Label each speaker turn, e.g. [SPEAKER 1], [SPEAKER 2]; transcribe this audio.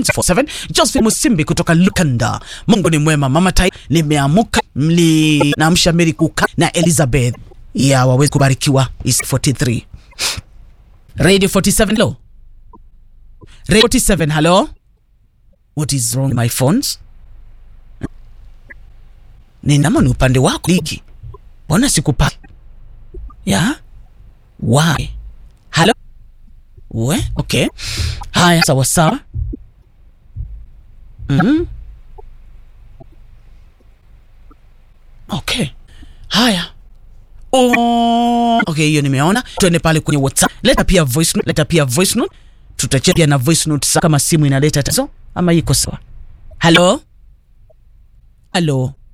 [SPEAKER 1] 47 Joseph Musimbi kutoka Lukanda. Mungu ni mwema. Mama Tai, nimeamuka mli na mshamiri kuka na Elizabeth ya wawezi kubarikiwa is 43 Radio 47 hello. Radio 47 hello. What is wrong with my phones? Ni nama ni upande wako liki. Mbona sikupata? Ya? Why? Hello? We? Okay. Haya, sawa sawa. Mhm. Okay. Haya. Oh, okay, hiyo nimeona. Tuende pale kwenye WhatsApp. Leta pia voice note, leta pia voice note. Tutachia pia na voice note sa kama simu inaleta tatizo ama iko sawa. Hello? Hello?